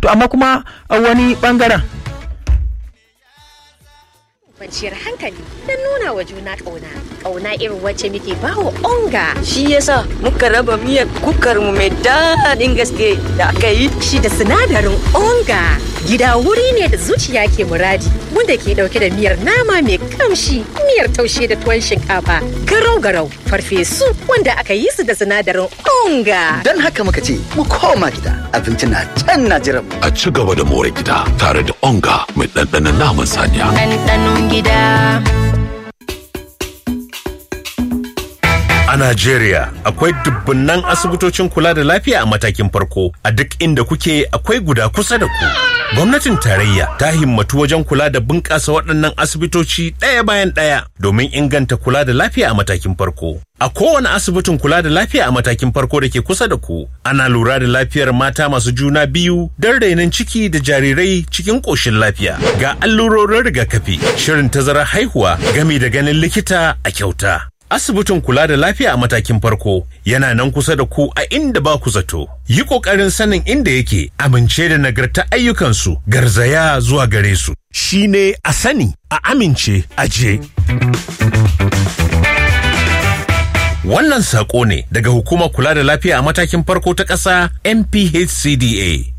to amma kuma a wani bangaren kwanciyar hankali don nuna wa juna ƙauna ƙauna irin wacce muke bawa onga shi yasa muka raba miyar kukar mu mai daɗin gaske da aka yi shi da sinadarin onga gida wuri ne da zuciya ke muradi wanda ke dauke da miyar nama mai kamshi miyar taushe da tuwon shinkafa garau garau farfesu wanda aka yi su da sinadarin onga don haka muka ce mu koma gida abinci na can na jiran a ci gaba da more gida tare da onga mai ɗanɗanon naman saniya ɗanɗanon gida A Najeriya akwai dubbunan asibitocin kula da lafiya a matakin farko a duk inda kuke akwai guda kusa da ku. Gwamnatin tarayya ta himmatu wajen kula da bunƙasa waɗannan asibitoci ɗaya bayan ɗaya domin inganta kula da lafiya a matakin farko. A kowane asibitin kula da lafiya a matakin farko da ke kusa da ku, ana lura da lafiyar mata masu juna biyu don rainon ciki da jarirai cikin ƙoshin lafiya. Ga allurorin rigakafi, shirin tazarar haihuwa, gami da ganin likita a kyauta. asibitin kula da lafiya a matakin farko yana nan kusa da ku a inda ba ku zato. Yi ƙoƙarin sanin inda yake amince da nagarta ayyukansu garzaya zuwa gare su. Shi ne a sani, a amince, a je. Wannan saƙo ne daga hukumar kula da lafiya a matakin farko ta ƙasa NPHCDA.